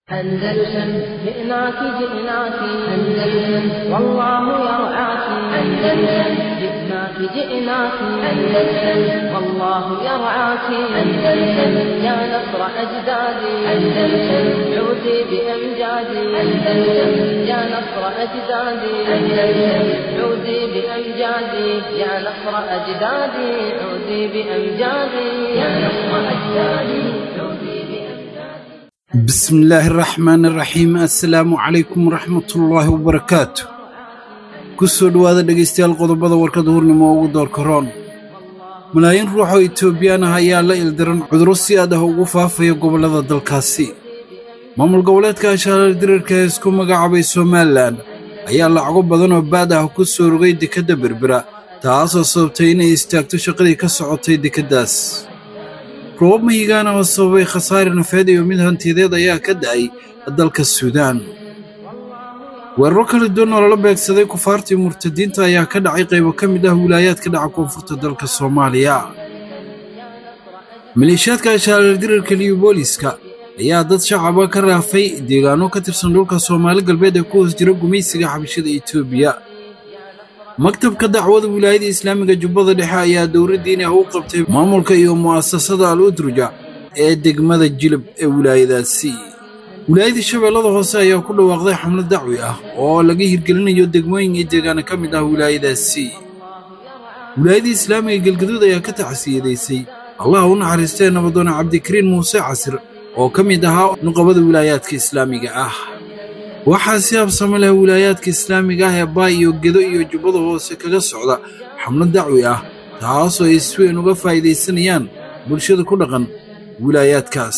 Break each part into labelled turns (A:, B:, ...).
A: أندلسن جئناك جئناك أندلسن والله يرعاك أندلسن جئناك جئناك أندلسن والله يرعاك أندلسن يا نصر أجدادي أندلسن عودي بأمجادي أندلسن يا نصر أجدادي أندلسن عودي بأمجادي يا نصر أجدادي عودي بأمجادي يا نصر أجدادي عودي بأمجادي
B: بسم الله الرحمن الرحيم assalaamu calaykum waraxmatullaahi wabarakaatu ku soo dhowaada dhegaystayaal qodobada warkada hurnimo ugu doorka roon malaayiin ruux oo itoobiyaan ah ayaa la ildiran cudurro si aad ah ugu faafaya gobollada dalkaasi maamul goboleedka ashaarar dirarka ee isku magacaabay somalilan ayaa lacago badan oo baad ah ku soo rogay dekedda berbera taasoo sababtay inay istaagto shaqadii ka socotay dekeddaas roobab mahigaana oo sababay khasaare nafeed iyo mid hantiyadeed ayaa ka da'ay dalka suudaan weeraro kala duwan oo lala beegsaday kufaartii murtadiinta ayaa ka dhacay qaybo ka mid ah wilaayaadka dhaca koonfurta dalka soomaaliya maleeshiyaadka ashaarar dirarka liyobooliska ayaa dad shacaba ka raafay deegaano ka tirsan dhulka soomaali galbeed ee ku hoos jira gumaysiga xabashada etoobiya maktabka dacwada wilaayada islaamiga jubbada dhexe ayaa dowladdiin ah u qabtay maamulka iyo mu'asasada al udruja ee degmada jilib ee wilaayadaasi wilaayada shabeellada hoose ayaa ku dhawaaqday xamlad dacwi ah oo laga hirgelinayo degmooyin iyo deegaano ka mid ah wilaayadaasi wilaayada islaamiga galgaduud ayaa ka tacsiyadaysay allaha u naxariistee nabadoona cabdikariin muuse casir oo ka mid ahaa nuqabada wilaayaadka islaamiga ah waxaa si habsamo leh wilaayaadka islaamiga ah ee baay iyo gedo iyo jubbada hoose kaga socda xamlad dacwi ah taasoo ay si weyn uga faa'iidaysanayaan bulshada ku dhaqan wilaayaadkaas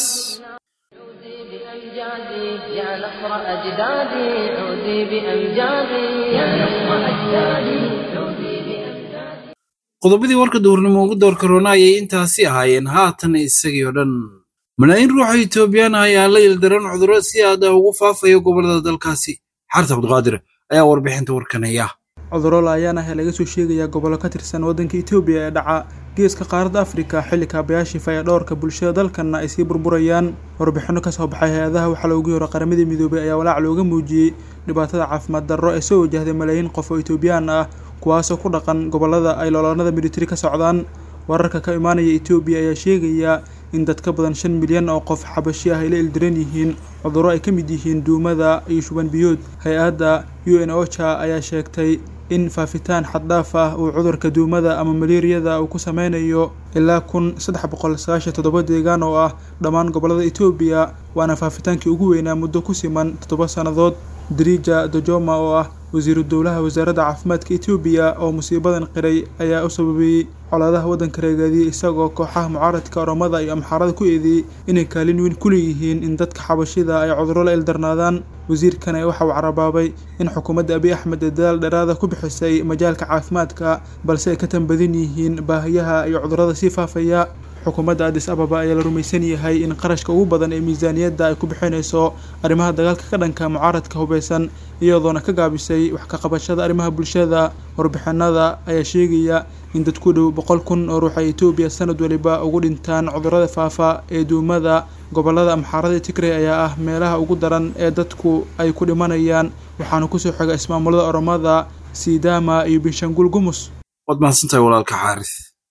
A: بأمجادي يا نصر أجدادي عودي بأمجادي يا نصر أجدادي عودي بأمجادي
B: qodobadii warka duhurnimo ugu doorka roona ayay intaasi ahaayeen haatan isagii oo dhan malaayiin ruuxa itoobiyaan ah ayaa la ildaran cudurro si aad ah ugu faafaya gobollada dalkaasi xarta cabdiqaadir ayaa warbixinta warkanaya
C: cudurro laayaan ah ee laga soo sheegayaa gobollo ka tirsan waddanka etoobiya ee dhaca geeska qaaradda afrika xilli kaabayaashii fayadhowrka bulshada dalkanna ay sii burburayaan warbixinno ka soo baxay hay-adaha waxaa loogu yaro qaramadii midoobay ayaa walaac looga muujiyey dhibaatada caafimaad darro ee soo wajahday malaayiin qof oo etoobiyaan ah kuwaasoo ku dhaqan gobollada ay loolaanada militari ka socdaan wararka ka imaanaya etoobiya ayaa sheegaya in dad ka badan shan milyan oo qof xabashi ah ay la ildiran yihiin cudurro ay ka mid yihiin duumada iyo shuban biyood hay-adda u n ocha ayaa sheegtay in faafitaan xaddhaaf ah uu cudurka duumada ama maleeriyada uu ku sameynayo ilaa kun saddex boqol sagaashan toddoba deegaan oo ah dhammaan gobollada etoobiya waana faafitaankii ugu weynaa muddo ku siman toddoba sannadood drija dojoma oo ah wasiiru dowlaha wasaaradda caafimaadka etoobiya oo musiibadan qiray ayaa u sababeeyey colaadaha waddanka reegaadiyey isagoo kooxaha mucaaradka oromada iyo amxaarada ku eedeeyey inay kaalin weyn ku leeyihiin in dadka xabashida ay cudurro la ildarnaadaan wasiirkani waxa uu carabaabay in xukuumadda abiy axmed ee dadaal dheeraada ku bixisay majaalka caafimaadka balse ay ka tanbadan yihiin baahiyaha iyo cudurrada sii faafaya xukuumadda adis ababa ayaa la rumaysan yahay in qarashka ugu badan ee miisaaniyadda ay ku bixinayso arrimaha dagaalka ka dhanka mucaaradka hubeysan iyadoona ka gaabisay wax ka qabashada arrimaha bulshada warbixinada ayaa sheegaya in dad ku dhow boqol kun oo ruux ay etoobiya sanad waliba ugu dhintaan cudurrada faafa ee duumada gobollada amxaarada tigray ayaa ah meelaha ugu daran ee dadku ay ku dhimanayaan waxaana kusoo xiga ismaamulada oromada sidaama iyo binshanguul gumus
B: waad mahadsantahay walaalka xaaris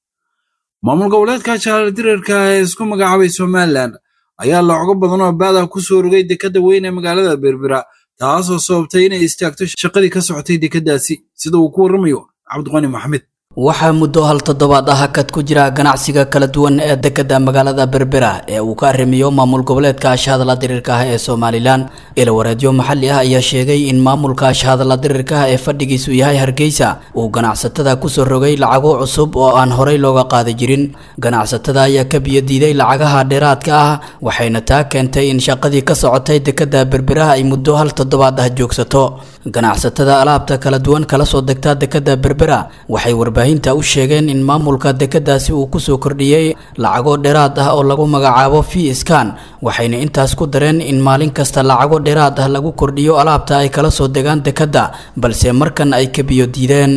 B: maamul goboleedka ashaarar dirarka ee isku magacaabay somalilan ayaa lacogo badan oo baad ah ku soo rogay dekedda weyn ee magaalada berbera taasoo sababtay inay istaagto shaqadii ka socotay dekeddaasi sida uu ku warramayo cabdiqani maxamed
D: waxaa muddo hal toddobaad ah hakad ku jira ganacsiga kala duwan ee dekedda magaalada berbera ee uu ka arrimiyo maamul goboleedka ashahadla dirirka ah ee somalilan ilawareedyo maxalli ah ayaa sheegay in maamulka ashahadla dirirka ah ee fadhigiisu yahay hargeysa uu ganacsatada kusoo rogay lacago cusub oo aan horey looga qaadi jirin ganacsatada ayaa ka biyodiiday lacagaha dheeraadka ah waxayna taa keentay in shaqadii ka socotay dekedda berbera ay muddo hal toddobaad ah joogsato ganacsatada alaabta kala duwan kala soo degta dekedda berbera waxay warbaahinta u sheegeen in maamulka dekeddaasi uu kusoo kordhiyey lacago dheeraad ah oo lagu magacaabo fee skan waxayna intaas ku dareen in maalin kasta lacago dheeraad ah lagu kordhiyo alaabta ay kala soo degaan dekedda balse markan ay ka biyo diideen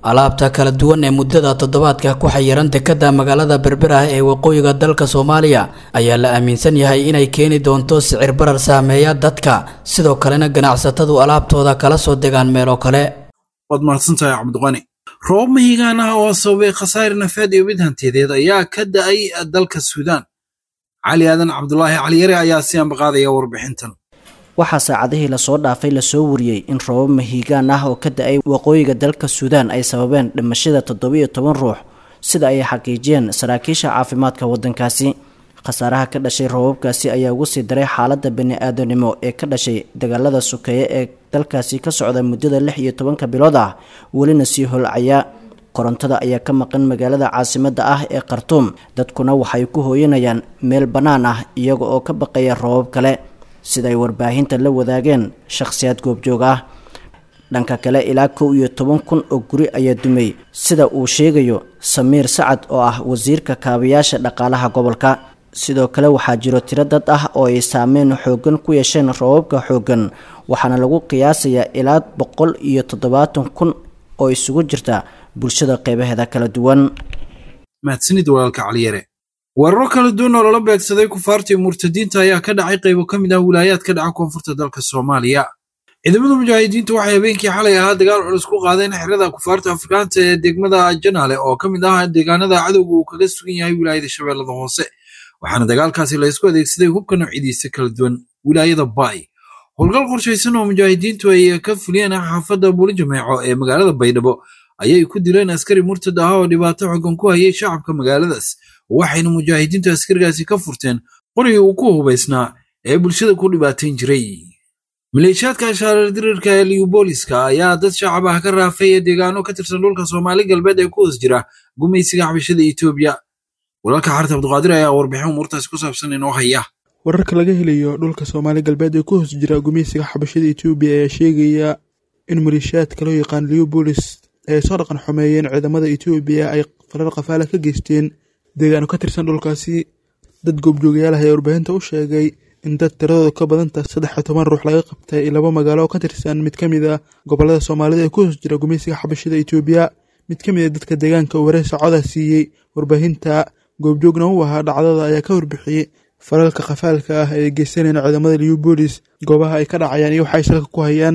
D: alaabta kala duwan ee muddada toddobaadka ku xayiran dekada magaalada berber ah ee waqooyiga dalka soomaaliya ayaa la aaminsan yahay inay keeni doonto sicir barar saameeya dadka sidoo kalena ganacsatadu alaabtooda kala soo degaan meelo kale
B: waad mahadsantahay cabdiqani roobab mahigaan ah oo sababay khasaare nafeed iyo mid hantiyadeed ayaa ka da-ay dalka suudaan cali aadan cabdulaahi caliyare ayaa si ambaqaadaya warbixintan
E: waxaa saacadihii lasoo dhaafay lasoo wariyey in roobab mahiigaan ah oo ka da-ay waqooyiga dalka suudaan ay sababeen dhimashada toddobiyo toban ruux sida ay xaqiijiyeen saraakiisha caafimaadka waddankaasi khasaaraha ka dhashay roobabkaasi ayaa ugu sii daray xaaladda bani-aadanimo ee ka dhashay dagaalada sokeeye ee dalkaasi ka socda muddada lix iyo tobanka bilood ah welina sii holcaya korontada ayaa ka maqan magaalada caasimadda ah ee khartuum dadkuna waxay ku hooyanayaan meel bannaan ah iyaga oo ka baqaya roobab kale sida ay warbaahinta la wadaageen shakhsiyaad goobjoog ah dhanka kale ilaa kow iyo toban kun oo guri ayaa dumay sida uu sheegayo samiir sacad oo ah wasiirka kaabayaasha dhaqaalaha gobolka sidoo kale waxaa jiro tiro dad ah oo ay saameyn xooggan ku yeesheen roobabka xooggan waxaana lagu qiyaasayaa ilaa boqol iyo toddobaatan kun oo isugu jirta bulshada qeybaheeda kala duwan
B: mahadsanid walaalka caliyare weeraro kala duwan oo lala beegsaday kufaarta iyo murtadiinta ayaa ka dhacay qaybo ka mid ah wilaayaad ka dhaca koonfurta dalka soomaaliya ciidamada mujaahidiintu waxay habeenkii xalay ahaa dagaal culus ku qaadeen xerada kufaarta afrikaanta ee degmada janaale oo ka mid ah deegaanada cadowga uu kaga sugan yahay wilaayada shabeellada hoose waxaana dagaalkaasi laysku adeegsaday hubka noocyadiisa kala duwan wilaayada baay howlgal qorshaysan oo mujaahidiintu ay ka fuliyeen xaafadda buli jameeco ee magaalada baydhabo ayay ku dileen askari murtad ah oo dhibaato xogan ku hayay shacabka magaaladaas waxayna mujaahidiintu askarigaasi ka furteen qorigii uu ku hubaysnaa ee bulshada ku dhibaatayn jiray maleeshiyaadka ashaarar dirirka ee liyubooliska ayaa dad shacab ah ka raafay ee deegaano ka tirsan dhulka soomaali galbeed ee ku hoos jira gumaysiga xabashada etoobiya walaalka xarta abduqaadir ayaa warbixin umuurtaasi ku saabsan inoo haya
C: wararka laga helayo dhulka soomaali galbeed ee ku hoos jira gumeysiga xabashada etoobiya ayaa sheegaya in maleeshiyaadka loo yaqaan liyubolis ay soo dhaqan xumeeyeen ciidamada etoobiya ay farar kafaala ka geysteen deegaano ka tirsan dhulkaasi dad goobjoogayaal ah ayaa warbaahinta u sheegay in dad tiradooda ka badanta saddex iyo toban ruux laga qabtay laba magaalo oo ka tirsan mid ka mid a gobolada soomaalida ee ku hoos jira gumeysiga xabashada etoobiya mid ka mid a dadka deegaanka uu wareysa coda siiyey warbaahinta goobjoogna u ahaa dhacdada ayaa ka warbixiyey faralka khafaalka ah ee geysanayna ciidamada liyubolis goobaha ay ka dhacayaan iyo waxa ay salka ku hayaan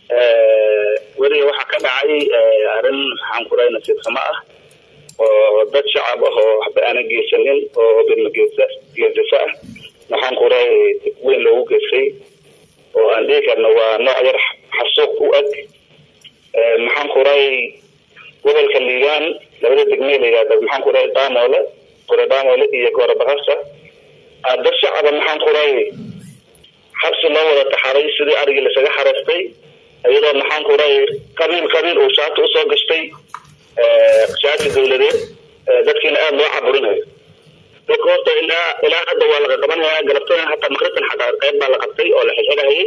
F: weliga waxaa ka dhacay arrin maxaan ku dhahay nasiib xumo ah oo dad shacab ah oo waxba aanan geysanin oo bidmageesa geesasa ah maxaan ku dhahay weyn loogu geystay oo aan dhihi karno waa nooc yar xasuuq u eg maxaan ku dhahay gobolka liibaan labada degmee la yihahda maxaan ku dhahay daamoole gore daamoole iyo goore bakasa dad shacaba maxaan ku dhahay xabsi loo wada taxaray sidii arigii lasaga xareystay iyadoo maxaan ku dhahay qabiil qabiil uu shaati usoo gashtay shaati dawladeed dadkiina aada loo caburinayo dadka horta ilaa ilaa hadda waa laga qabanaya galabtada hataa makribtan xataa qayb baa la qabtay oo la xilxidhayay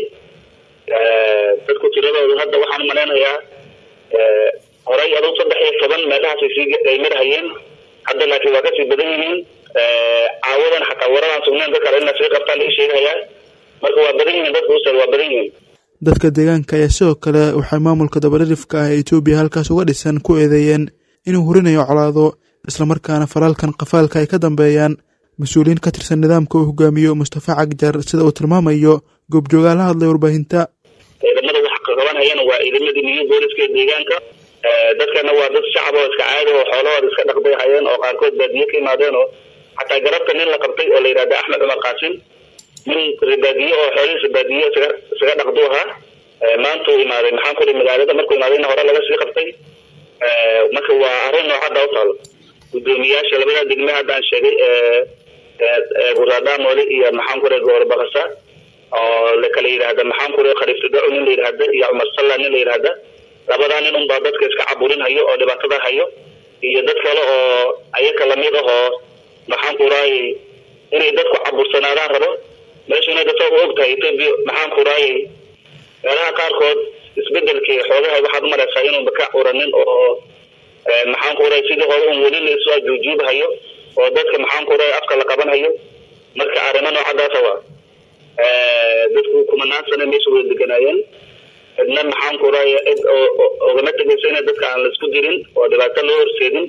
F: dadku tiradoodu hadda waxaan umalaynayaa horay aduu saddex iyo toban meelahaasay sii ay marhayeen hadda laakiin waa kasii badan yihiin caawadan xataa waradaan sugnayn dadka kale inaa sii qabtaa la ii sheegahayaa marka waa badan yihiin dadka ustaad waa badan yihiin
C: dadka deegaanka ayaa sidoo kale waxay maamulka dabadhirifka ah ee etoobiya halkaas uga dhisan ku eedeeyeen inuu hurinayo colaado islamarkaana falaalkan qafaalka ay ka dambeeyaan mas-uuliyiin ka tirsan nidaamka uu hogaamiyo mustafa cagjar sida uu tilmaamayo goobjoogaa la hadlay warbaahinta
F: ciidamada wax qabanhayana waa ciidamadii niyu booliska ee deegaanka dadkana waa dad shacab oo iska caadi oo xoolahooda iska dhaqbay hayeen oo qaarkood baadiye ka yimaadeen oo xataa garabta nin la qabtay oo la yidhahda axmed cumar qaasim nin baadiye oo xoolihiisa baadiye isaga isaga dhaqdu ahaa maanta uu imaaday maxaan ku magaalada markuu imaadayna hore laga sii qabtay marka waa arrin noocadda u taalo gudoomiyaasha labada degme haddaan sheegay guraadaamole iyo maxaan ku goor bakasa oo lakala yidhaahda maxaan ku khaliifsadaco nin la yidhaahda iyo cumar salla nin la yidhaahda labadaa nin unbaa dadka iska caburin hayo oo dhibaatada hayo iyo dad kale oo ayaka lamid ah oo maxaan ku raayay inay dadku cabursanaadaan rabo meeshuna dadka u og tahay etoobiya maxaan ku raayay meelaha qaarkood isbedelkii xoogaha waxaad umalaysaa inuunba ka curanin oo maxaan ku raayay sidii hore un weli laisu ajuujuubhayo oo dadka maxaan ku raayay afka la qabanhayo marka arrimo noocadaasa waa dadku kumanaan sane meesha wada deganaayeen cidna maxaan ku raaya cid ogama tegayso ina dadka aan laisku dirin oo dhibaato loo horseedin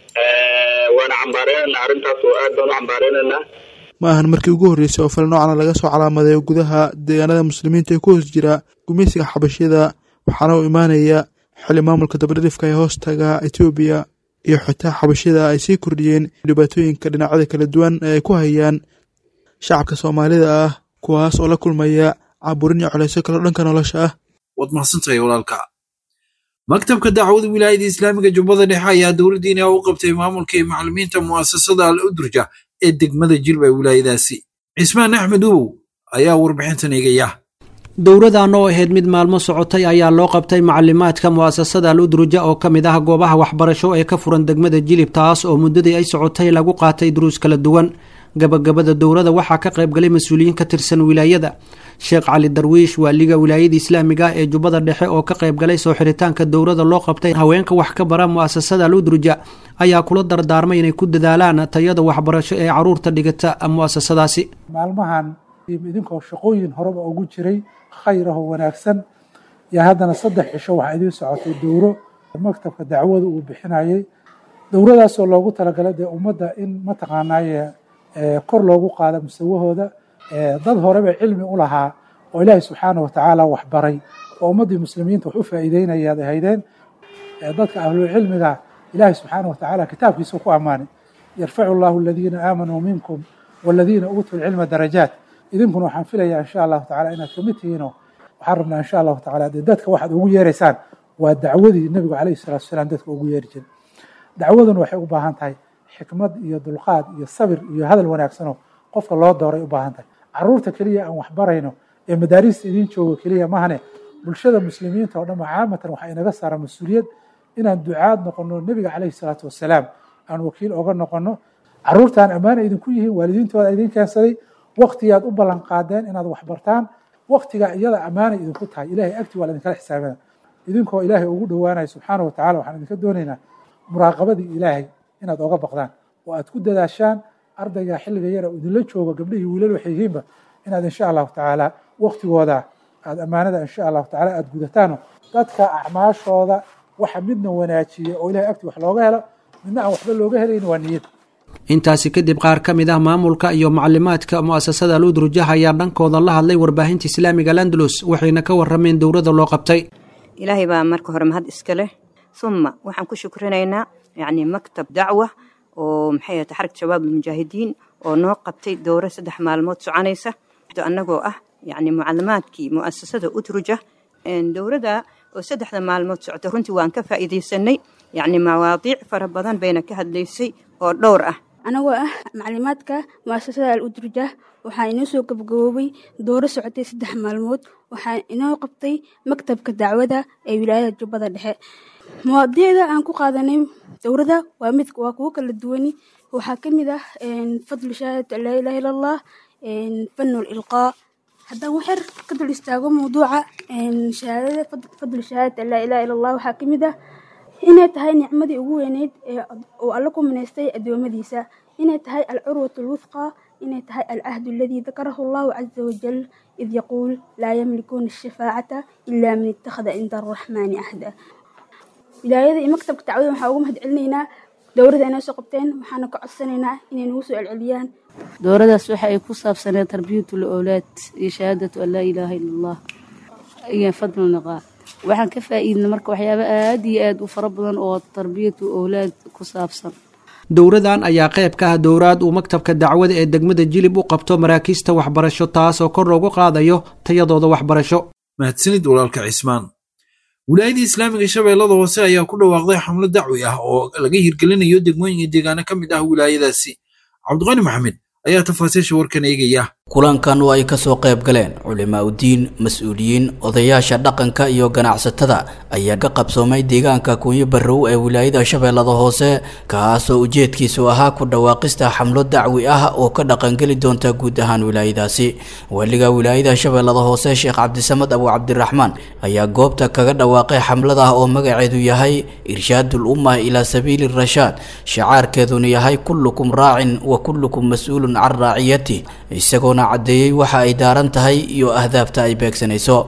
F: waana cambaareynayna arrintaas oo aad baan u cambaareynayna
C: ma ahan markii ugu horreysay oo fal noocana laga soo calaamadeeyo gudaha deegaanada muslimiinta ee ku hoos jira gumaysiga xabashiyada waxaana uu imaanaya xili maamulka dabadhifka ee hoostaga etoobiya iyo xitaa xabashiyada ay sii kordhiyeen dhibaatooyinka dhinacyada kala duwan ee ay ku hayaan shacabka soomaalida ah kuwaas oo la kulmaya caburin iyo coleysyo kaleo dhanka nolosha ah
B: waad mahadsantahay walaalka maktabka dacwada wilaayada islaamiga jubbada dhexe ayaa dowladdiina u qabtay maamulka iyo macalimiinta mu'asasada al udurja ee degmada jilba ee wilaayadaasi cismaan axmed ubow ayaa warbixintan eegaya
G: dowradan oo ahayd mid maalmo socotay ayaa loo qabtay macalimaadka mu'asasada al udruja oo ka mid ah goobaha waxbarasho ee ka furan degmada jilib taas oo muddadii ay socotay lagu qaatay duruus kala duwan gabagabada dowrada waxaa ka qaybgalay mas-uuliyiin ka tirsan wilaayada sheekh cali darwiish waaliga wilaayada islaamiga ah ee jubbada dhexe oo ka qaybgalay soo xiritaanka dowrada loo qabtay haweenka wax ka bara mu'asasada al udruja ayaa kula dardaarmay inay ku dadaalaan tayada waxbarasho ee caruurta dhigata mu'asasadaasi
H: maalmahan idinkoo shaqooyin horeba ugu jiray khayr ahoo wanaagsan yaa haddana saddex cisho waxaa idiin socotay dowro maktabka dacwada uu bixinayay dowradaasoo loogu talagalay dee ummadda in mataqaanaaye kor loogu qaado musawahooda dad horeba cilmi u lahaa oo ilaahay subxaana watacaala waxbaray oo ummaddii muslimiinta wax u faa'iideynayaad ahaydeen dadka ahlucilmiga ilaahay subxaana watacaala kitaabkiisa ku ammaanay yarfacu llahu aladiina aamanuu minkum waladiina uutuu lcilma darajaat idinkuna waxaan filayaa insha allahu tacala inaad kamid tihiinoo waxaan rabnaa insha allahu tacala dee dadka waxaad ugu yeeraysaan waa dacwadii nebigu calayhi salatu wasalaam dadka ugu yeeri jiray dacwaduna waxay u baahan tahay xikmad iyo dulqaad iyo sabir iyo hadal wanaagsanoo qofka loo dooray u baahan tahay caruurta keliya aan waxbarayno ee madaarista idiin jooga keliya mahane bulshada muslimiinta oo dhan caamatan waxaa inaga saara mas-uuliyad inaan ducaad noqono nebiga calayhi salaatu wasalaam aan wakiil oga noqono caruurtaan ammaana idinku yihiin waalidiintooda idin keensaday waktigaad u ballan qaadeen inaad waxbartaan waktigaa iyada ammaana idinku tahay ilahay agti waa laidinkala xisaabina idinkoo ilaahay ugu dhowaanaya subxaana watacala waxaan idinka doonaynaa muraaqabadii ilaahay inaad oga baqdaan oo aad ku dadaashaan ardayga xilliga yara idinla joogo gabdhihii wiilal waxay yihiinba inaad insha allahu tacaala waktigooda aad ammaanada insha allahu tacala aad gudataano dadka acmaashooda waxa midna wanaajiya oo ilahay agti wax looga helo midna aan waxba looga helayn waa niyad
G: intaasi kadib qaar ka mid ah maamulka iyo macalimaadka mu'asasada al udrujah ayaa dhankooda la hadlay warbaahinta islaamiga landalus waxayna ka warameen dowrada loo qabtay
I: ilaahay baa marka hore mahad iska leh uma waxaan ku shukrinaynaa yacni maktab dacwa oo maxay ahata xaragta shabaab almujaahidiin oo noo qabtay dowro saddex maalmood soconaysa annagoo ah yacni mucalimaadkii mu'asasada udruja dowrada oo saddexda maalmood socota runtii waan ka faa'iidaysanay yacni mawaadiic fara badan bayna ka hadlaysay oo dhowr ah
J: anagoo ah maclimaadka mu'asasada al udruja waxaa inoo soo gabagaboobay dooro socotay saddex maalmood waxaa inoo qabtay maktabka dacwada ee wilaayada jubbada dhexe mawaadiicda aan ku qaadanay dowrada waa mid waa kuwo kala duwani waxaa ka mid ah fadlu shahaadat an laa ilaha illa allah fanu lilqaa haddaan waxyar ka dul istaago mawduuca shahaadada fadlu shahaadat an laa ilaha illa allah waxaa ka mid ah inay tahay nicmadii ugu weyneyd ee uu alla ku minaystay addoommadiisa inay tahay alcurwat alwufqa inay tahay alcahdu aladii dakarahu allahu caza wajal id yaquul laa yamlikuuna ashafaacata ilaa man ittakhada cinda arraxmaani ahda wilaayada iyo maktabka dacwada waxaa ugu mahad celinaynaa dowladda inay soo qabteen waxaana ka codsanaynaa inay nagu soo celceliyaan
K: dowladaas waxa ay ku saabsaneed tarbiyatul owlaad iyo shahaadatu an laa ilaaha ila allah iyo fadlu niqaa waxaan ka faa'iidnay marka waxyaabo aad iyo aad u fara badan oo tarbiyatu owlaad ku saabsan
G: dowradan ayaa qayb ka ah dowraad uu maktabka dacwada ee degmada jilib u qabto maraakiista waxbarasho taas oo kor loogu qaadayo tayadooda waxbarasho
B: mahadsanid walaalka cismaan wilaayadii islaamiga shabeellada hoose ayaa ku dhawaaqday xamlo dacwi ah oo laga hirgelinayo degmooyinka deegaano ka mid ah wilaayadaasi cabdiqani maxamed ayaa tafaasiisha warkan eegaya
D: kulankan oo ay kasoo qayb galeen culimaa udiin mas-uuliyiin odayaasha dhaqanka iyo ganacsatada ayaa ka qabsoomay deegaanka kunyo barrow ee wilaayada shabeellada hoose kaasoo ujeedkiisu ahaa ku dhawaaqista xamlo dacwi ah oo ka dhaqangeli doonta guud ahaan wilaayadaasi waliga wilaayada shabeellada hoose sheekh cabdisamad abu cabdiraxmaan ayaa goobta kaga dhawaaqay xamlada oo magaceedu yahay irshaadul umma ilaa sabiili rashaad shacaarkeeduna yahay kullukum raacin wa kullukum mas-uulun can raaciyati isagoo cadeeyey waxa ay daaran tahay iyo ahdaafta ay beegsanayso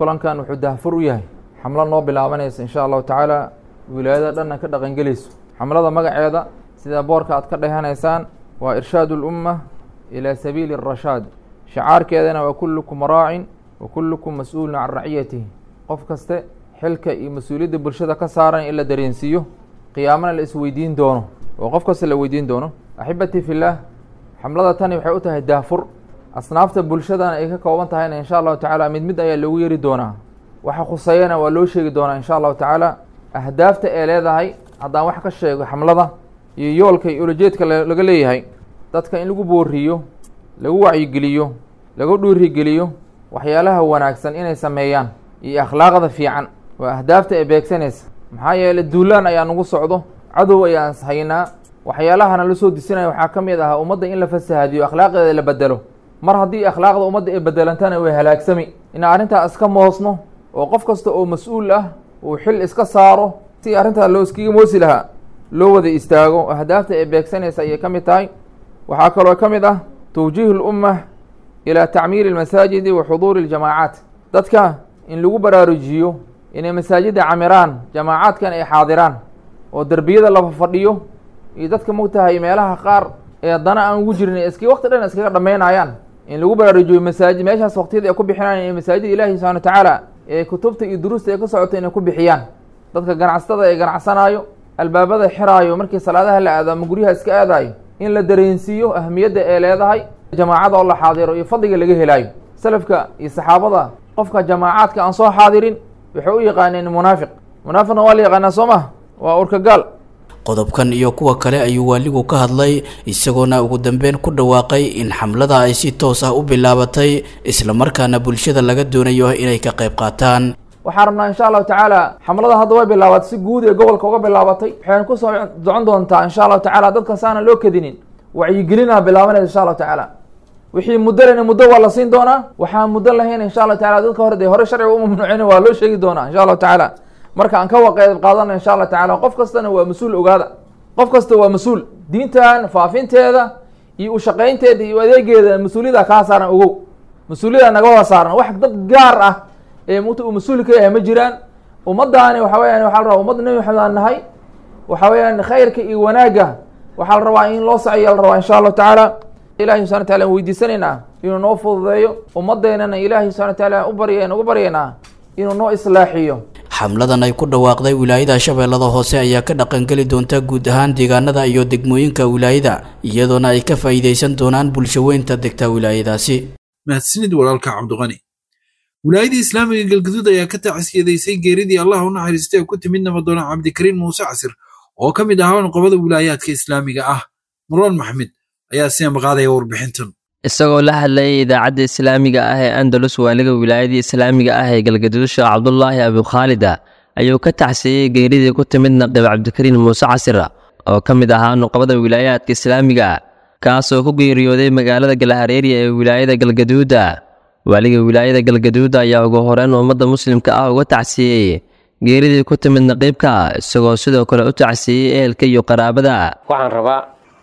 L: kulankan wuxuu dahfur u yahay xamlo noo bilaabanaysa insha allahu tacaala wilaayada dhanna ka dhaqangelayso xamlada magaceeda sida boorka aad ka dhehanaysaan waa irshaadu lumma ilaa sabiili arashaad shacaarkeedana waa kullukum raacin wa kullukum mas-uulun can raciyatihi qof kaste xilka iyo mas-uuliyadda bulshada ka saaran in la dareensiiyo qiyaamana la isweydiin doono oo qof kasta la weydiin doono axibatii fillaah xamlada tani waxay u tahay daafur asnaafta bulshadana ay ka kooban tahayna insha allahu tacaala mid mid ayaa loogu yeri doonaa waxa khuseeyana waa loo sheegi doonaa insha allahu tacaala ahdaafta ee leedahay haddaan wax ka sheego xamlada iyo yoolka iyo ulajeedka laga leeyahay dadka in lagu booriyo lagu wacyigeliyo lagu dhuurigeliyo waxyaalaha wanaagsan inay sameeyaan iyo akhlaaqda fiican waa ahdaafta ee beegsanaysa maxaa yeeley duulaan ayaa nagu socdo cadow ayaan haynaa waxyaalahana la soo disinaya waxaa ka mid ahaa ummadda in la fasahaadiyo akhlaaqeeda la bedelo mar haddii akhlaaqda ummadda ay bedelantana way halaagsami inaan arrintaa iska moosno oo qof kasta oo mas-uul ah uu xil iska saaro si arrintaa loo iskaga moosi lahaa loo wada istaago ahdaafta ee beegsanaysa ayay ka mid tahay waxaa kaloo ka mid ah tawjiihu lumma ilaa tacmiiri almasaajidi wa xuduuri aljamaacaat dadka in lagu baraarujiyo inay masaajidda camiraan jamaacaadkan ay xaadiraan oo derbiyada la fadhiyo iyo dadka mogtahay meelaha qaar ee dana aan ugu jirin iski waqti dhan iskaga dhammaynayaan in lagu baraarujiyo masaajid meeshaas waqtiyada ay ku bixinayaan ee masaajida ilaahi subxana wa tacaala ee kutubta iyo duruusta ay ka socota inay ku bixiyaan dadka ganacsatada ee ganacsanaayo albaabada xiraayo markii salaadaha la aado ama guryaha iska aadaayo in la dareensiiyo ahmiyadda ee leedahay jamaacada oo la xaadiro iyo fadliga laga helaayo salafka iyo saxaabada qofka jamaacaadka aan soo xaadirin waxay u yaqaaneen munaafiq munaafiqna waa la yaqaanaa soo mah waa urkagaal
D: qodobkan iyo kuwa kale ayuu waaligu ka hadlay isagoona ugu dambeyn ku dhawaaqay in xamlada ay si toos ah u bilaabatay islamarkaana bulshada laga doonayo inay ka qayb qaataan
L: waxaan rabnaa insha allahu tacaala xamlada hadda way bilaabatay si guud ee gobolka uga bilaabatay waxayna kusoo socon doontaa insha allahu tacala dadka saana loo kadinin wacyigelina bilaabanaysa insha allahu tacaala wixii muddo lena muddo waa la siin doonaa waxaan muddo lahayn insha allahu tacala dadka hore dee hore sharciga u mamnuucin waa loo sheegi doonaa insha allahu tacaala marka aan ka waqeed qaadana insha allah tacala qof kastana waa mas-uul ogaada qof kasta waa mas-uul diintan faafinteeda iyo ushaqaynteeda iyo adeegeeda mas-uuliyada kaa saaran ogow mas-uuliyada naga wada saaran wax dad gaar ah ee mta uu mas-uul ka yahay ma jiraan ummadaani waxa weyaan waxa la rabaa ummadda nebi maxamed aan nahay waxa weeyaan khayrka iyo wanaagga waxaa la rabaa in loo saciya la rabaa insha allahu tacaala ilahi subxana wataala an weydiisanaynaa inuu noo fududeeyo ummaddeynana ilaahi subxana wataala u barya ugu baryaynaa inuu noo islaaxiyo
D: xamladan ay ku dhawaaqday wilaayada shabeellada hoose ayaa ka dhaqangeli doonta guud ahaan deegaanada iyo degmooyinka wilaayada iyadoona ay ka faa'iidaysan doonaan bulshaweynta degta wilaayadaasi
B: mahadsanid walaalka cabdiqani wilaayada islaamiga galgaduud ayaa ka tacsiyadaysay geeridii allah u naxariistay ee ku timid nabadoona cabdikariin muuse casir oo ka mid ahaa nuqobada wilaayaadka islaamiga ah marwan maxmed ayaa sii amaqaadaya warbixintan
M: isagoo la hadlayay idaacadda islaamiga ah ee andalus waaliga wilaayadii islaamiga ah ee galgaduud sheekh cabdulaahi abukhaalida ayuu ka tacsiyey geeridii ku timid naqib cabdikariin muuse casira oo ka mid ahaa nuqbada wilaayaadka islaamiga kaasoo ku geeriyooday magaalada galhareeriya ee wilaayada galgaduuda waaliga wilaayada galgaduuda ayaa ugu horeyn ummadda muslimka ah uga tacsiyey geeridii ku timid naqiibka isagoo sidoo kale u tacsiyey ehelka iyo qaraabada
N: waxaan rabaa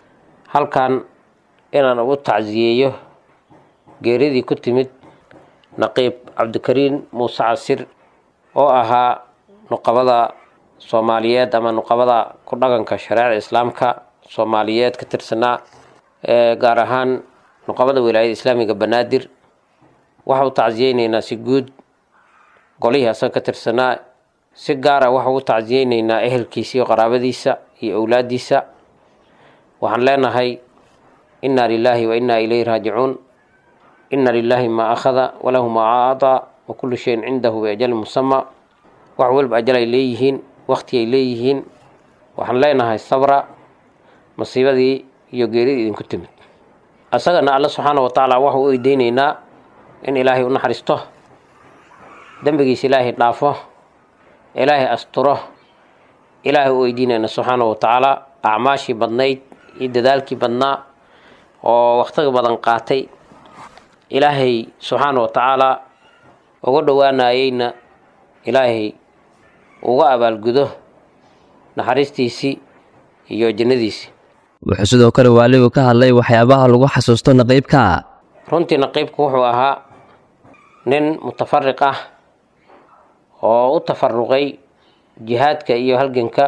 N: halkan inaan ugu tacsiyeeyo geeridii ku timid naqiib cabdikariin muuse casir oo ahaa nuqabada soomaaliyeed ama nuqabada ku dhaqanka shareecada islaamka soomaaliyeed ka tirsanaa ee gaar ahaan nuqabada wilaayada islaamiga banaadir waxa u tacsiyeyneynaa si guud golihii asaga ka tirsanaa si gaara waxa ugu tacsiyeyneynaa ehelkiisa iyo qaraabadiisa iyo owlaadiisa waxaan leenahay inna lilaahi wa inna ilayhi raajicuun inna lilaahi maa akhada walahu maa aadaa wa kullu shayin cindahu biajali musama wax walba ajal ay leeyihiin waqti ay leeyihiin waxaan leenahay sabra masiibadii iyo geeridii idinku timid asagana alle subxaana wa tacaala waxau u eydeyneynaa in ilaahay u naxariisto dembigiisa ilaahay dhaafo ilaahay asturo ilaahay u weydiinayna subxaana wa tacaala acmaashii badnayd iyo dadaalkii badnaa oo wakhtiga badan qaatay ilaahay subxaana wa tacaala uga dhowaanayeyna ilaahay uga abaalgudo naxariistiisii iyo jannadiisii
M: wuxuu sidoo kale waaligu ka hadlay waxyaabaha lagu xasuusto naqiibka
N: runtii naqiibku wuxuu ahaa nin mutafariq ah oo u tafaruqay jihaadka iyo halganka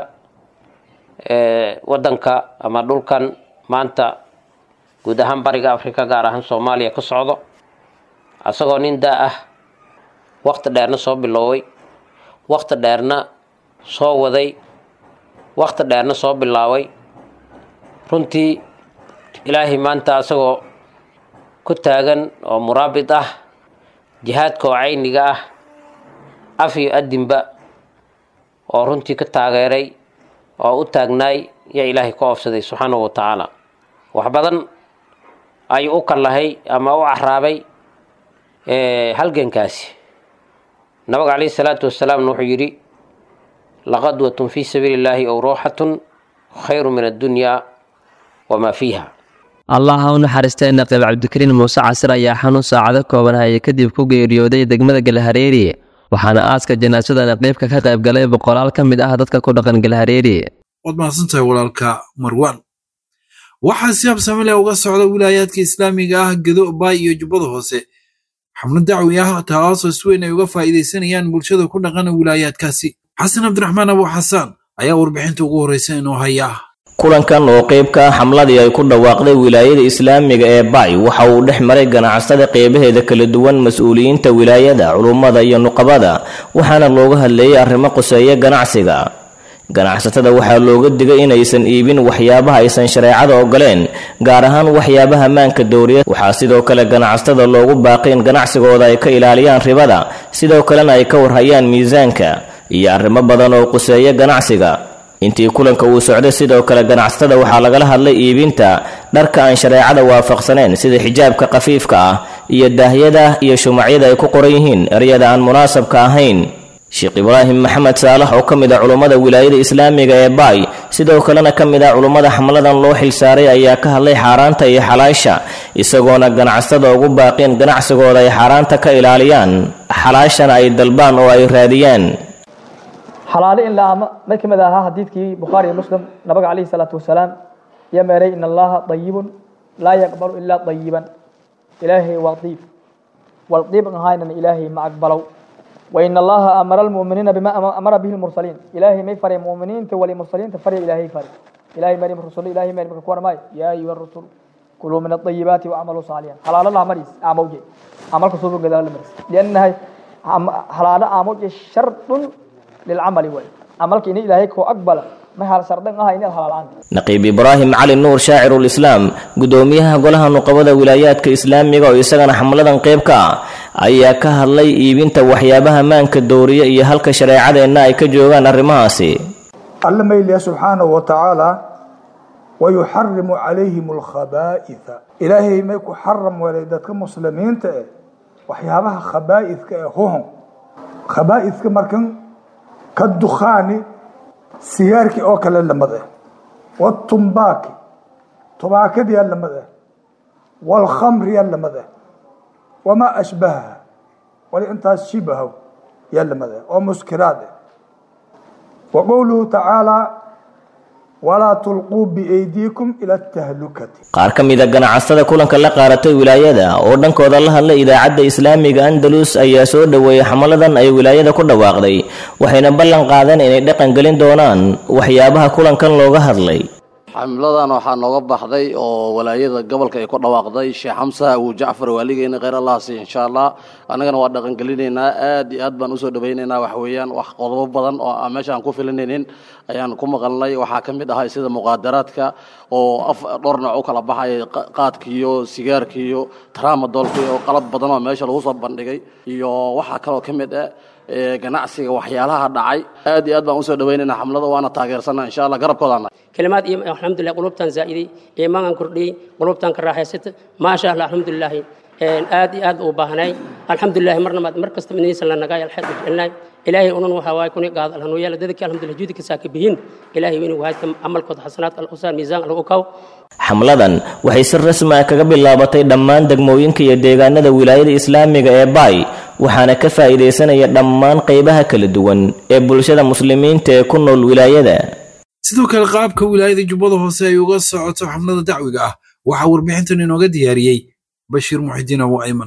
N: waddanka ama dhulkan maanta guud ahaan bariga africa gaar ahaan soomaaliya ka socdo asagoo nin da ah wakti dheerna soo bilooway wakti dheerna soo waday wakti dheerna soo bilaabay runtii ilaahay maanta asagoo ku taagan oo muraabid ah jihaadka oo cayniga ah af iyo adinba oo runtii ka taageeray oo u taagnaay yaa ilaahay ka oofsaday subxaanahu wa tacaala wax badan ayuu u kallahay ama u caraabay halgankaasi nabiga calayhi salaatu wasalaamna wuxuu yidhi laqadwatun fii sabiili illaahi ow ruuxatun khayru min addunyaa wamaa fiiha
M: allah ha u naxariistay naqiib cabdikariin muuse casir ayaa xanuun saacado kooban hayay kadib ku geeriyooday degmada galhareeri waxaana aaska janaasada naqiibka ka qayb galay boqolaal ka mid ah dadka ku dhaqan galhareeri
B: waad mahadsantahay walaalka marwaan waxaa si habsame leh uga socda wilaayaadka islaamiga ah gedo baay iyo jubbada hoose xubno dacwi ah taasoo si weyn ay uga faa'iidaysanayaan bulshada ku dhaqan wilaayaadkaasi xasan cabdiraxmaan abu xasaan ayaa warbixinta ugu horreysa inoo haya
O: kulankan oo qayb ka ah xamladii ay ku dhawaaqday wilaayada islaamiga ee bacy waxa uu dhex maray ganacsada qeybaheeda kala duwan mas-uuliyiinta wilaayada culummada iyo nuqabada waxaana looga hadleeyey arrimo quseeya ganacsiga ganacsatada waxaa looga digay inaysan iibin waxyaabaha aysan shareecada ogoleen gaar ahaan waxyaabaha maanka dowriya waxaa sidoo kale ganacsatada loogu baaqay in ganacsigooda ay ka ilaaliyaan ribada sidoo kalena ay ka warhayaan miisaanka iyo arrimo badan oo quseeya ganacsiga intii kulanka uu socday sidoo kale ganacsatada waxaa lagala hadlay iibinta dharka aan shareecada waafaqsaneen sida xijaabka khafiifka ah iyo daahyada iyo shumacyada ay ku qoran yihiin eryada aan munaasabka ahayn sheekh ibraahim maxamed saalax oo ka mid ah culummada wilaayada islaamiga ee baay sidoo kalena ka mid ah culummada xamladan loo xilsaaray ayaa ka hadlay xaaraanta iyo xalaasha isagoona ganacsatada ugu baaqeen ganacsigooda ay xaaraanta ka ilaaliyaan xalaashana ay dalbaan oo ay raadiyaan
P: xalaale in la ama mid ka mid ahaa xadiidkii bukhaari iyo muslim nabiga calayhi salaatu wasalaam yaa meeray in allaha dayibun laa yaqbalu ilaa dayiban ilaahay waa diib wal diib an ahaynan ilaahay ma aqbalow وإن الله أمر المؤمنين بما أمر به المرسلين إلهي ما يفرق المؤمنين تولي المرسلين تفرق إلهي فرق إلهي مريم الرسول إلهي مريم كوار ماي يا أيها الرسول كلوا من الطيبات وعملوا صالحا حلال الله مريس أموجي عمل كسوب قدر المريس لأنها حلال أموجي شرط للعمل وي عملك إن إلهي كو أقبل
O: naqiib ibraahim cali nuur shaacirulislaam gudoomiyaha golaha nuqabada wilaayaadka islaamiga oo isagana xamladan qayb ka ah ayaa ka hadlay iibinta waxyaabaha maanka dowriya iyo halka shareecadeenna ay ka joogaan arrimahaasi
Q: alla mayliya subxaanahu wa tacaala wayuxarimu calayhim alkhabaa'itha ilaahay may ku xaram welay dadka muslimiinta eh waxyaabaha khabaa'idka ee huhun khabaa'idka markan ka dukhaani sigaarkii oo kale lamad ah watumbaaki tubaakadiyaa lamad ah waalkhamriyaa lamad ah wamaa ashbahaha wali intaas shibahow yaa lamad ah oo muskiraad ah wa qowluhu tacaalaa walaa tulquu biaydiikum ila atahlukati
O: qaar ka mida ganacsada kulanka la qaaratay wilaayada oo dhankooda la hadlay idaacadda islaamiga andalus ayaa soo dhoweeyey xamaladan ay wilaayada ku dhawaaqday waxayna ballan qaadeen inay dhaqan gelin doonaan waxyaabaha kulankan looga hadlay
R: xamladan waxaa nooga baxday oo walaayada gobolka ay ku dhawaaqday sheekh xamsa abu jacfar waaligeena kheyr allahasi insha allah annagana waa dhaqangelinaynaa aad iyo aad baan usoo dhawaynaynaa wax weeyaan wax qodobo badan oo aan meesha aan ku filinaynin ayaan ku maqalnay waxaa ka mid ahay sida muqaadaraadka oo af dhowr nooc u kala baxaya qaadkiiyo sigaarkiiyo tramadolki oo qalad badan oo meesha lagu soo bandhigay iyo waxaa kaloo ka mid ah ganacsiga waxyaalaha dhacay aad iyo aad baan usoo dhawaynaynaa xamlada waana taageersanaa insha allah garabkoodana
S: كلمات إيم الحمد لله قلوبتان زائدي إيمان كردي قلوبتان كراحة ست ما شاء الله الحمد لله آد آد وباهناي الحمد لله مرنا ما مركز تمنيس لنا جاي الحد جلنا إلهي أنون وهواي كوني قاعد الهنو يلا ذلك الحمد لله جودك ساكبين إلهي وين وهاي عمل كود حسنات الأسان ميزان الأوكاو
O: xamladan waxay si rasmi ah kaga bilaabatay dhammaan degmooyinka iyo deegaanada wilaayada islaamiga ee baay waxaana ka faa'iidaysanaya dhammaan qaybaha kala duwan ee bulshada muslimiinta ee ku nool wilaayada
B: sidoo kale qaabka wilaayada jubbada hoose ay uga socoto xamlada dacwiga ah waxaa warbixintan inooga diyaariyey bashiir muxidiin abu ayman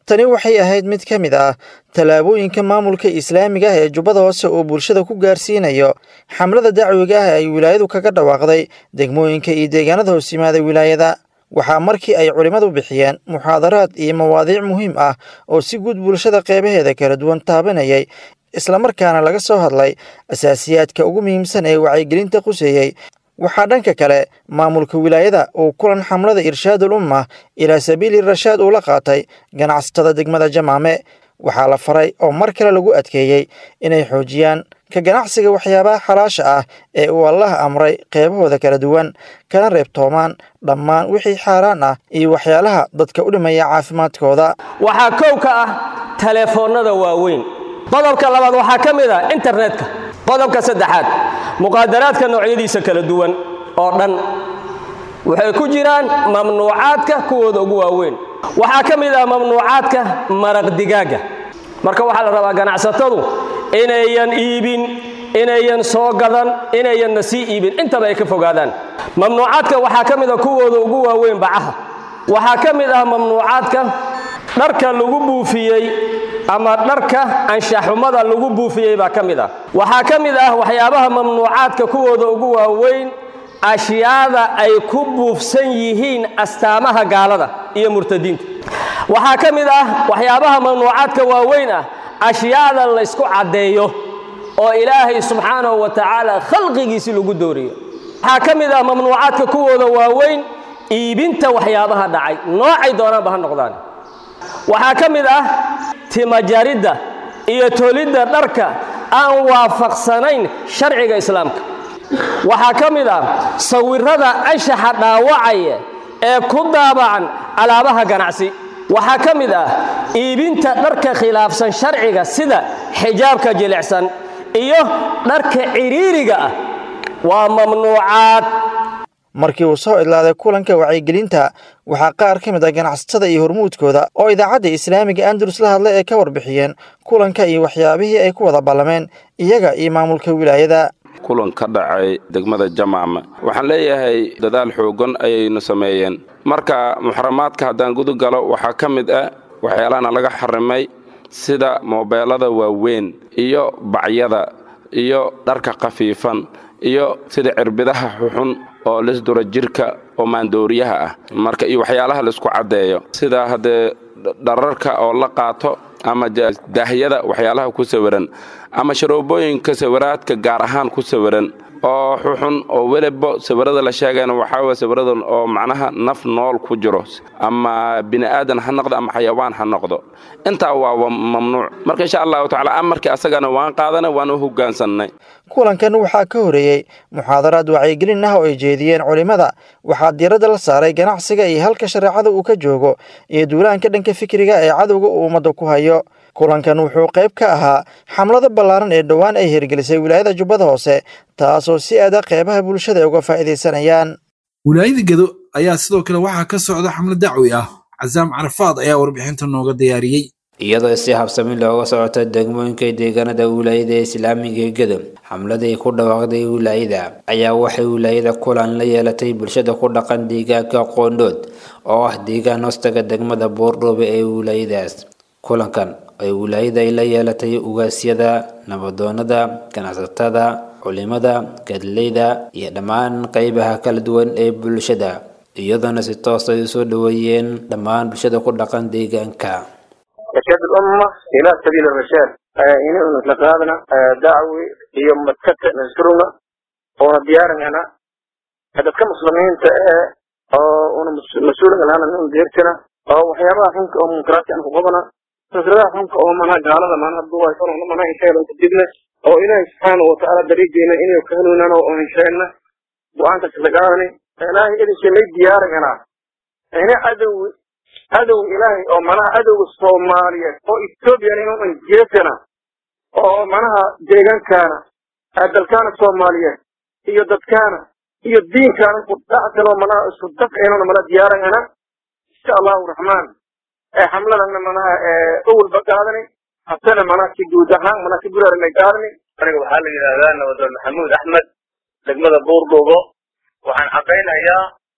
T: tani waxay ahayd mid ka mid ah tallaabooyinka maamulka islaamiga ah ee jubbada hoose oo bulshada ku gaarsiinayo xamlada dacwiga ah ay wilaayadu kaga dhawaaqday degmooyinka iyo deegaanada hoos yimaada wilaayada waxaa markii ay culimmadu bixiyeen muxaadaraad iyo mawaadiic muhiim ah oo si guud bulshada qeybaheeda kala duwan taabanayay islamarkaana laga soo hadlay asaasiyaadka ugu muhiimsan ee wacyigelinta quseeyey waxaa dhanka kale maamulka wilaayada uu kulan xamlada irshaadul umma ilaa sabiili rashaad uu la qaatay ganacsatada degmada jamaame waxaa la faray oo mar kale lagu adkeeyey inay xoojiyaan ka ganacsiga waxyaabaha xalaasha ah ee uu allaha amray qeybahooda kala duwan kana reebtoomaan dhammaan wixii xaaraan ah iyo waxyaalaha dadka u dhimaya caafimaadkooda
U: waxaa kow ka ah taleefoonnada waaweyn qodobka labaad waxaa ka mid ah internetka qodobka saddexaad muqaadaraadka noocyadiisa kala duwan oo dhan waxay ku jiraan mamnuucaadka kuwooda ugu waaweyn waxaa ka mid ah mamnuucaadka maraq digaagga marka waxaa la rabaa ganacsatadu inayan iibin inayan soo gadan inayanna sii iibin intaba ay ka fogaadaan mamnuucaadka waxaa ka mid ah kuwooda ugu waaweyn bacaha waxaa ka mid ah mamnuucaadka dharka lagu buufiyey ama dharka anshaxumada lagu buufiyey baa ka mid ah waxaa ka mid ah waxyaabaha mamnuucaadka kuwooda ugu waaweyn ashyaada ay ku buufsan yihiin astaamaha gaalada iyo murtadiinta waxaa ka mid ah waxyaabaha mamnuucaadka waaweyn ah ashyaada laysku caddeeyo oo ilaahay subxaanahu wa tacaala khalqigiisi lagu dooriyo waxaa ka mid ah mamnuucaadka kuwooda waaweyn iibinta waxyaabaha dhacay noocay doonaanba ha noqdaan waxaa ka mid ah timajaridda iyo tolidda dharka aan waafaqsanayn sharciga islaamka waxaa ka mid ah sawirrada anshaxa dhaawacaya ee ku daabacan alaabaha ganacsi waxaa ka mid ah iibinta dharka khilaafsan sharciga sida xijaabka jilicsan iyo dharka cidhiiriga ah waa mamnuucaad
T: markii uu soo idlaaday kulanka wacyigelinta waxaa qaar ka mid ah ganacsatada iyo hormuudkooda oo idaacadda islaamiga andalus la hadlay ay ka warbixiyeen kulanka iyo waxyaabihii ay ku wada ballameen iyaga iyo maamulka wilaayada
V: kulan ka dhacay degmada jamaama waxaan leeyahay dadaal xoogan ayaynu sameeyeen marka muxaramaadka haddaan gudu galo waxaa ka mid ah waxyaalahana laga xarimay sida moobeelada waaweyn iyo bacyada iyo dharka khafiifan iyo sida cirbidaha xuxun oo lisdura jirka oo maandooriyaha ah marka iyo waxyaalaha laisku caddeeyo sida haddee dhararka oo la qaato ama daahyada waxyaalaha ku sawiran ama sharoobooyinka sawiraadka gaar ahaan ku sawiran oo xuxun oo weliba sawirada la sheegayna waxaa weye sawirada oo macnaha naf nool ku jiro ama bini aadan ha noqdo ama xayawaan ha noqdo intaa waa mamnuuc marka insha allahu tacala amarkii asagana waan qaadanay waan u hogaansannay
T: kulankan waxaa ka horeeyey muxaadaraad wacyigelin ah oo ay jeediyeen culimmada waxaa diiradda la saaray ganacsiga iyo halka shareecada uu ka joogo iyo duulaanka dhanka fikriga ee cadowga uu ummadda ku hayo kulankan wuxuu qayb ka ahaa xamlada ballaaran ee dhowaan ay hirgelisay wilaayada jubbada hoose taasoo si aada qeybaha bulshada ay uga faa'iidaysanayaan
B: wilaayada gedo ayaa sidoo kale waxaa ka socda xamlad dacwi ah casaam carafaad ayaa warbixinta nooga diyaariyey
W: iyadoo si habsami looga socota degmooyinka deegaanada wilaayada islaamiga ee gedo xamladii ku dhawaaqday wilaayada ayaa waxay wilaayada kulan la yeelatay bulshada ku dhaqan deegaanka qoondhood oo ah deegaan hoostaga degmada boordhoobe ee wilaayadaas kulankan ay wilaayada ay la yeelatay ugaasyada nabadoonada ganacsatada culimada gadleyda iyo dhammaan qeybaha kala duwan ee bulshada iyadoona si toos ay usoo dhaweeyeen dhammaan bulshada ku dhaqan deegaanka
X: إرشاد الأمة إلى سبيل الرشاد إن نتلقانا دعوي يوم متكت نذكرنا ونا ديارنا أنا هذا كم مسلمين تأ أو أنا مسؤول عن أنا من ديرتنا أو حيابا حنك أو منكرات أنا فوقنا نزرع حنك أو منا جعل ما أنا بدو يكون أنا منا إن شاء الله تجدنا أو إلى سبحانه وتعالى دريجنا إنه يكهلنا أو إن شاء الله وأنت تلقاني أنا إذا شيء ديارنا أنا أدوي cadow ilaahay oo manaha cadowga soomaaliyeed oo ethoobiyan inuunan jeesana oo manaha deegaankaana dalkaana soomaaliyeed iyo dadkaana iyo diinkaana kudhacsanoo manaha isku dafcinona mana diyaarangana insha allahu raxmaan xamladana manaha awalba qaadani hasana manaha si guud ahaan manaha si guraaranay qaadani
Y: aniga waxaa la yidhahdaa nabadoon maxamuud axmed degmada buurdhuubo waxaan xaqaynayaa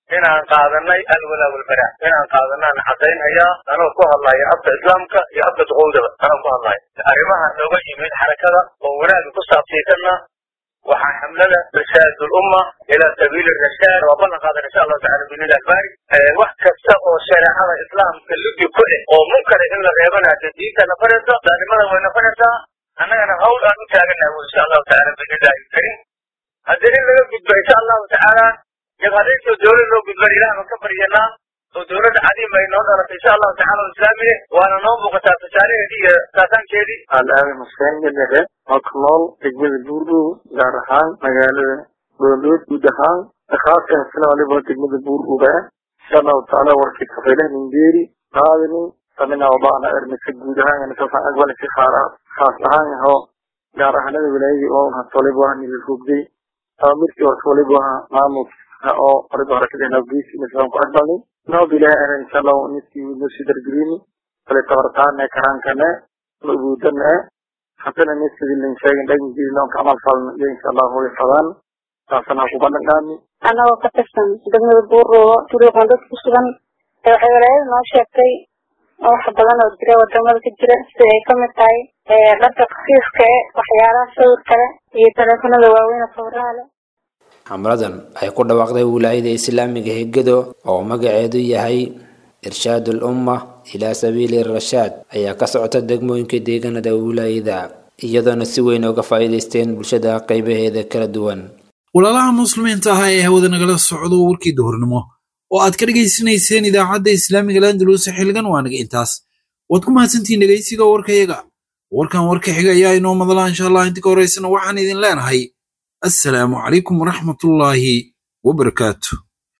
X: inaan qaadanay alwalaa walbaraa inaan qaadanaan caddaynhayaa anoo ku hadlaya afka islaamka iyo afka duqowdaba anoo ku hadlaya arrimaha nooga yimid xarakada oo wanaagga ku saabsiisanna waxaa xamlada rashaad ulumma ilaa sabiili rashaad waa ballan qaadan insha allahu tacala binilah albaari wax kasta oo shareecada islaamka ludi ku eh oo munkara in la reebana dee diinta nafanaysa daalimada way nafanaysaa annagana hawl aan u taaganahay insha allahu tacala binillahi alkarim haddii in laga gudbo insha allahu tacaala jabhadaysoo dowlad loo gudban ilaah baan ka baryanaa oo dowladda cadiim ay noo dhalatay insha allahu tacala oo islaamiye waana noo muuqataa tusaalaheedii iyo saasaankeedii alaabi xuseen gadare oo ku nool degmada buurdhow gaar ahaan magaalada boolood guud ahaan khaaska hasna waliba degmada buurdhow insha allahu tacaala warkii kafaylah ningeeri qaadani samina wadaana ermisa guud ahaan kasaan aqbali si khaas ahaan yaho gaar ahaanada wilaayadii oo hasto waliba waa nila rogday amirkii horta waliba maamulka oo waliba harakadena geesi islaan ku aqbalnay noob ilaahay ana insha allahu niskii nusii dargelini kale tabartaane karaankane mabuudane hatana niskii lin sheegin dhaginkiisi noon ka amal falna iyo insha allahu way fadaan taasana ku bandhignaami
A: anagoo ka tirsan degmada buuroobo turuuqan dad ku sugan ee waxay walaayada noo sheegtay wax badan oo jira wadamada ka jira sida ay kamid tahay dharka khafiifka e waxyaalaha sawirka leh iyo taleefanada waaweyn sawiraha leh
W: xamladan ay ku dhawaaqday wilaayada islaamiga hegado oo magaceedu yahay irshaad ul umma ilaa sabiili rashaad ayaa ka socota degmooyinka deegaanada wilaayada iyadoona si weyn uga faa'iidaysteen bulshada qaybaheeda kala duwan
B: walaalaha muslimiinta ah ee hawada nagala socdo warkii duhurnimo oo aad ka dhegaysanayseen idaacadda islaamiga landalus xilligan waa naga intaas waad ku mahadsantihiin dhegaysiga warkayaga warkan warka xiga ayaa inoo madlaa insha allah inta ka horaysana waxaan idin leenahay assalaamu calaykum waraxmatullaahi wabarakaatu